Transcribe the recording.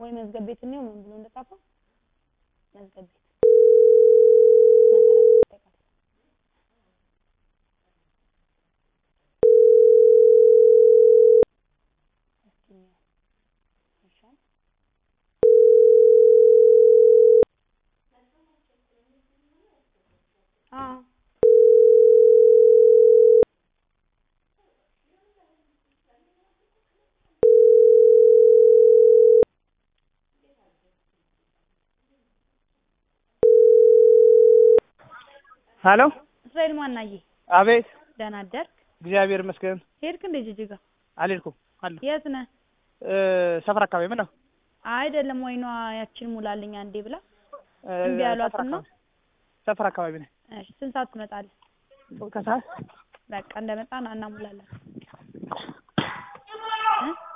ወይ መዝገብ ቤት ነው ምን ብሎ እንደጻፈው መዝገብ ቤት አዎ ሄሎ እስራኤል ማናዬ አቤት ደህና አደርክ? እግዚአብሔር ይመስገን ሄድክ እንደ ጅጅጋ? አልሄድኩም አለሁ የት ነህ? እ ሰፈር አካባቢ ምን ነው አይደለም ወይኗ ያችን ሙላልኝ አንዴ ብላ እ እምቢ ያሏት ሰፈር ነው? አካባቢ ሰፈር አካባቢ ነኝ እሺ ስንት ሰዓት ትመጣለህ? ከሰዓት በቃ እንደመጣን እናሙላለን እ